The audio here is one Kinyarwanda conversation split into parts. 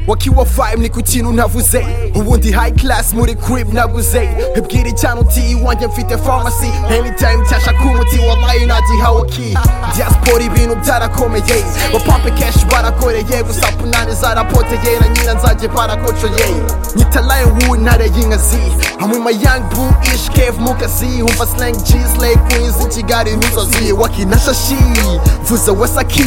wakiwa five ni ku kintu ntavuze ubundi high class muri crib naguze ibwira icyana uti iwanjye mfite pharmacy anytime cyashaka umuti wabaye nagihawe ki diaspora ibintu byarakomeye bapampe cash barakoreye gusa punani zarapoteye na nyina nzajye barakocoye nyita lion ntare y'inkazi hamwe ma young blue ish cave mu kazi umva slang jeans lay queens i kigali n'inzozi wakinashashi vuza wasaki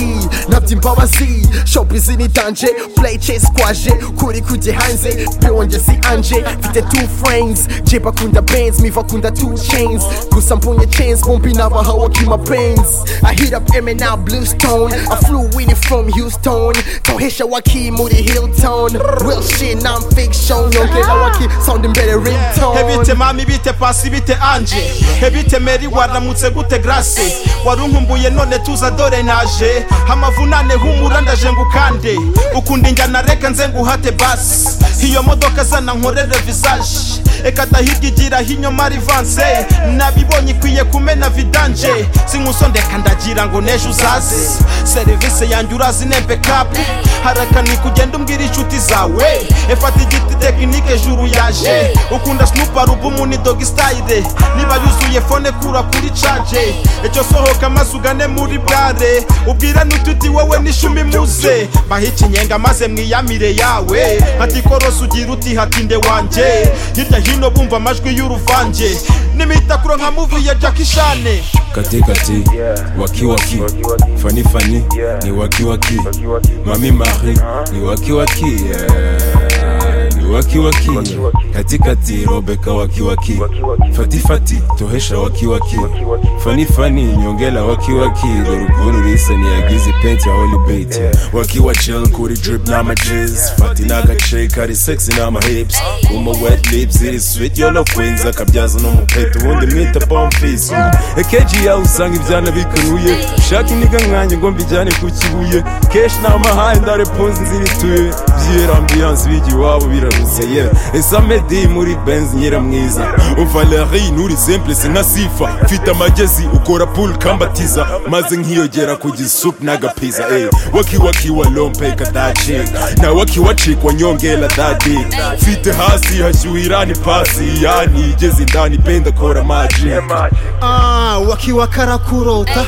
nabyo imbabazi showbiz ni danje play chase kwaje kuri kujye hanze biwonjye si anje mfite two frames jay bakunda bands miva akunda two chains gusa mbonye chains bombi nabahawe kima pains I hit up M&R Bluestone I flew in it from Houston tohesha waki muri Hilton real shit non fiction yongera waki sounding better ringtone hebite mami bite pasi bite anje hebite meri waramutse gute grace warunkumbuye none tuza dore naje amavunane humura ndaje ngukande ukunda injyana reka nze nguhate basi iyo modoka zana nkorere visage eka dahiga igira hinyoma rivanse nabibonye ikwiye kumena vidanje sink'usondeka ndagira ngo nejo uzaze serivisi yanjye urazi nempe kapu harakani kugenda umbwira inshuti zawe efata igiti tekinike juru yaje ukunda snupa rubumu ni dogi style niba yuzuye fone kura kuri caje icyo sohoka maze ugane muri bare ubwira n'ututi wowe n'ishumi muze bahe ikinyenga maze mwiyamire yawe hati korosi ugira uti hatinde wanjye hirya hino bumva amajwi y'uruvange n'imitakuro nka muvi ya jaki shane kati kati waki waki fani fani ni waki waki mami mari ni waki waki yeah. ni waki waki kati kati robeka waki waki fati fati tohesha waki waki fani fani nyongela waki waki dorukuru risa ni agizi penti ya holibate waki wa chill kuri drip na majis fati na gace kari sexy na ma hips kuma wet lips iri sweet yolo queens akabyaza no mupeto ubundi mwita bomb face ekeji yawe usanga ibyana bikanuye ushaka indiga nkanjye ngo mbijyane ku kibuye keshi namahaye ndareponzi nzirituye byera ambiyanse bigi iwabo biraruze ye esamedi muri benz nyira mwiza valeri nuri simple sinka sifa mfite amagezi ukora pool kambatiza maze nkiyogera ku gisupu n'agapiza ey wakiwaki wa lompe kadacika na wakiwacikwa nyongela dadi mfite hasi hashyuhira ni pasi yanigeze indani penda kora majika Ah, wakiwa karakurota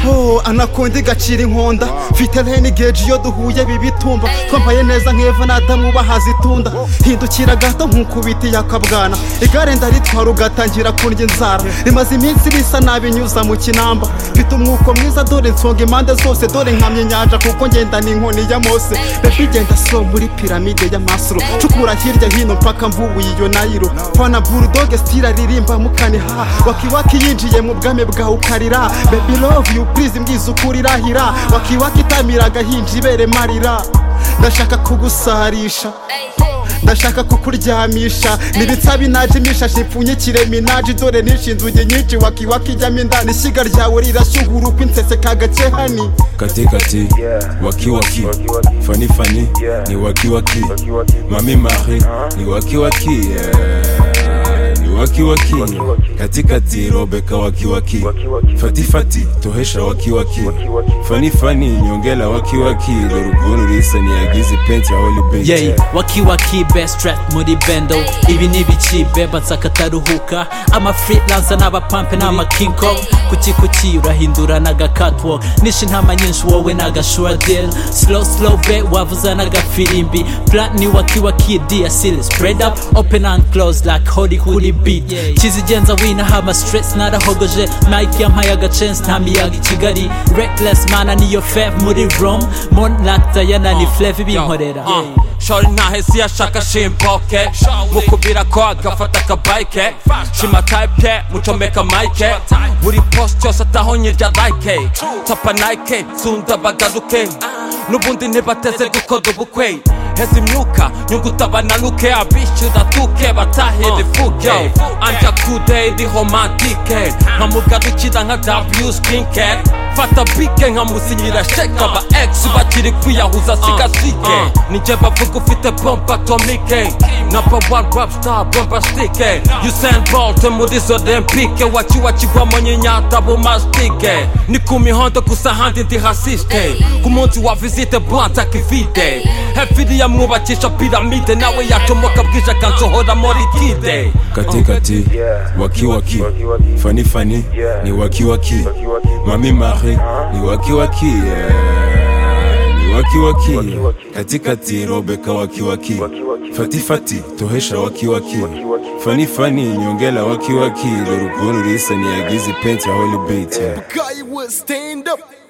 oh, anakonda igacira inkonda mfite rene geji iyo duhuye bibitumba twambaye neza nk'eva n'adamu bahazitunda hindukira gato nk'ukubiti yakabwana igare ndaritwara ugatangira kundya inzara rimaze iminsi bisa nabi nyuza mu kinamba mfite umwuko mwiza dore nsonga impande zose dore nkamye inyanja kuko ngenda ni inkoni ya mose bebi igenda so muri piramide ya masuro cukura hirya hino mpaka mvubuye iyo nayiro fana burudoge sitira ririmba mukaniha wakiwaki yinjiye mu bwami bwawe ukarira bebi love you please mbwiza ukuri irahira wakiwaki itamira agahinja ibere marira ndashaka kugusarisha ndashaka kukuryamisha nibitsa binajimisha shipfunyikire minaji dore nishinzuge nyinshi wakiwaki ijyamo indani ishyiga ryawe rirashyugura uko insese kagace hani kati kati waki waki fani fani ni waki waki mami mari ni waki waki yeah. ni waki waki kati kati robeka waki waki fati fati tohesha waki waki fani fani nyongela waki waki dorukuru risa ni agize penti ya holibate yey wakiwaki best trap muri bendo ibi ni ibiki bebatsi akataruhuka amafreelancer n'abapampe n'amaking kong kuki kuki urahindura n'aga catwalk nishe intama nyinshi wowe n'agashura deal slow slow be wavuza n'agafirimbi plan ni wakiwaki dia seal spread up open and close like hollywood beat kizigenza winaha ama stress narahogoje mike yampaye agacence ntamiyaga i kigali reckless mana niyo fave muri rome monlak diana ni flave ibinkorera shori ntahesi yashaka shimpoke mukubira ko agafata akabayike shima tayipe mucomeka mayike buri posi cyose ataho nyirya like tapa nike sunda bagaruke n'ubundi ntibateze gukora ubukwe heza imyuka nyungu utabananuke abishyura tuke batahire fuke anja kude di romantike nkamugarukira nka w skincare mfata bike nkamusinyira sheke aba egisi bakiri kwiyahuza siga sike nijye bavuga ufite bomba atomike namba wani rap star bomba stike yusen bolte muri zo olempike waci wakigwamo nyinyata bumastike ni ku mihondo gusa ahandi ndi hasiste ku munsi wa visite bwanta kivide hefiri yamwubakisha piramide nawe yacomoka bwije akansohora muri kide katikati wakiwaki fanifani ni wakiwaki mami mari ni wakiwaki yeah. ni wakiwaki katikati robeka wakiwaki fatifati tohesha wakiwaki fanifani nyongela wakiwaki loruguru risa niyagize pensi holibate Guy will stand up.